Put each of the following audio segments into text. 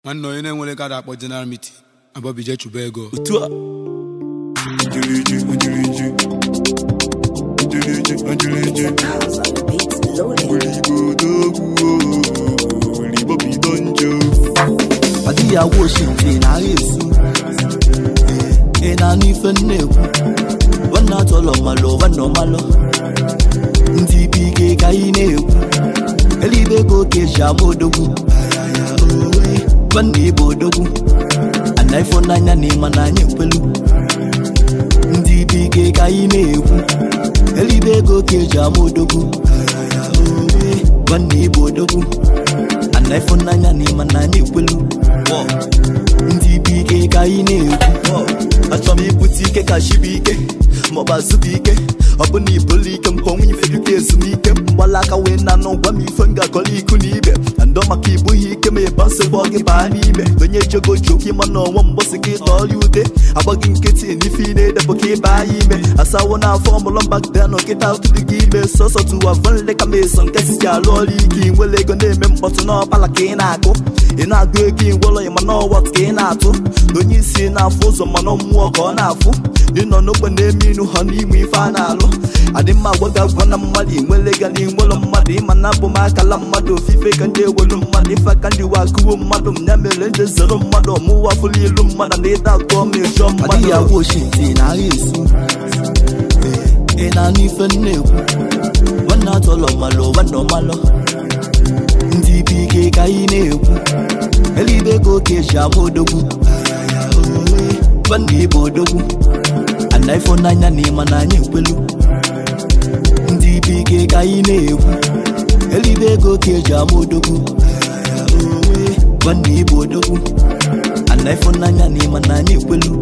nwanne onye na-enwere kada akpọ general meeting abọbije chụba ego otu a Ojiriji, ojiriji. Ojiriji, ojiriji. House on the beats loaded. Oligbo dogwu, oligbo bido njọ. adịghị agwa osimiri na agha esu ị na-anụ ife m na-ekwu nwanne atọlọ malụ nwanne ọmalụ ndị ibe ike ka anyị na-ekwu elibe ka oke ji ama odogwu nwanne ịbụ odogwu ana ifo n'anya na ịma n'anya ekwelu ndị ibe ike ka anyị na-ekwu elibe ka oke ji ama odogwu nwanne ịbụ odogwu ana ifo n'anya na ịma n'anya ekwelu ndị ibe ike ka anyị na-ekwu achọrọ m ibute ike ka chi bụ ike maọbụ azụ bụ ike ọ bụ na ibolu ike m ka onwe ife dịka ezumike mgbala aka wee na anụ gwa m ife m ga-akọrọ iku na ibe na ndọ maka ibughi ike ma ịba nsogbu ọ gị baa n'ime onye jego joke ịma na ọnwa mgbọsị gị tọọrọ ude agbaghị nkịtị n'ife ị na-edepụ ka ịba ya ime asawo na afọ mụlọ mbakta na nkịta tụrụ gị ime sọsọ tụwa vanle ka meso nke sisi alụ ọrụ ike ị nwere ego na-eme mkpọtụ n'ọkpala ka ị na-agụ ị na-agụ ego ịgwọrọ ya mana ọwọt ka ị na-atụ na onye isi na-afụ ụzọ mana mmụọ ka ọ na-afụ ị nọ n'ogbe na-eme inu ha n'ime ife a na-alụ adị mma agwa gị agwa na mmadụ inwere ga na inwere mmadụ ịma na abụ m akala mmadụ ofufe ka ndị ewelu mmadụ ife aka ndị wakụwo mmadụ m ya mere ndị zero mmadụ ọmụwa fụlụ ilu mmadụ na ịda atụ ọma ịjọ mmadụ adịghị agwa osimiri na agha esu ị na-anụ ife m na-ekwu nwanne atọlọ malụ nwanne ọmalụ ndị ibe ike ka anyị na-ekwu elibe ka oke ji ama odogwu nwanne ịbụ odogwu ana ifo n'anya na ịma n'anya ekwelu ndị ibe ike ka anyị na-ekwu elibe ka oke ji ama odogwu nwanne ịbụ odogwu ana ifo n'anya na ịma n'anya ekwelu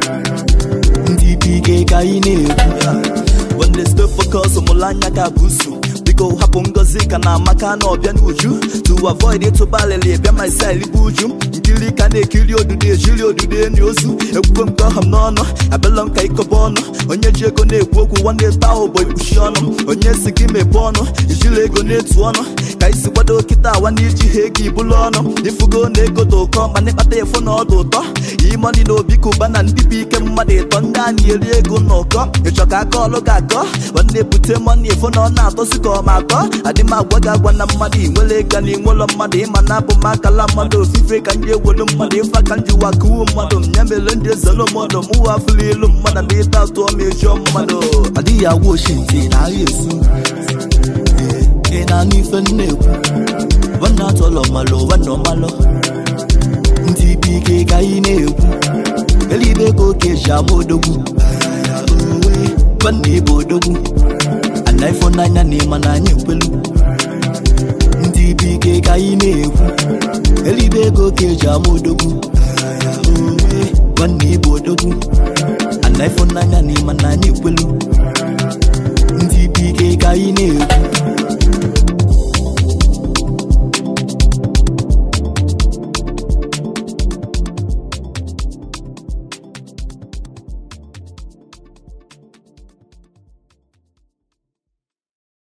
ndị ibe ike ka anyị na-ekwu nwanne stay focus mụlụ anya ga bụ usu biko hapụ ngozi ka na amaka na ọbịa n'uju to avoid ịtụba alịlị bịa my side bụ uju nkiri ka na-ekiri odudu ejiri odudu enyi ozu ekwukwe m ka ọha m n'ọnụ abịala m ka ịkọba ọnụ onye ji ego na-ekwu okwu nwanne taa ụbọ ikpuchi ọnụ onye si gị mepee ọnụ ijiri ego na-etu ọnụ ka isi kwado kịta awa na iji ha ego ibulu ọnụ ifugo na ego dị ụkọ mana ịkpata efu na ọdụ ụtọ imọni na obi kuba na ndị bụ ike mmadụ ịtọ ndị a na-eri ego n'ụkọ ịchọ ka aka ọlụ ga-akọ nwanne ebute mọni efu na ọ na-atọsi ka ọ ma akọ adị m agwa gị agwa na mmadụ inwere ego na inwelọ mmadụ ịma na abụ m akala mmadụ ofufe ka ndị ewelu mmadụ ife aka ndị wakuwu mmadụ m ya mere ndị ezelo mmadụ mụ afụla ilu mmadụ na ịta atụ ọma ejọ mmadụ adịghị agwa osimiri na agha esu ị na-anụ ife m na-ekwu nwanne atọlọ malụ nwanne ọmalụ ndị ibe ike ka anyị na-ekwu elibe ka oke ji ama odogwu nwanne ịbụ odogwu ana ifo n'anya na ịma n'anya ekwelu ndị ibe ike ka anyị na-ekwu elibe ka oke ji ama odogwu nwanne ịbụ odogwu ana ifo n'anya na ịma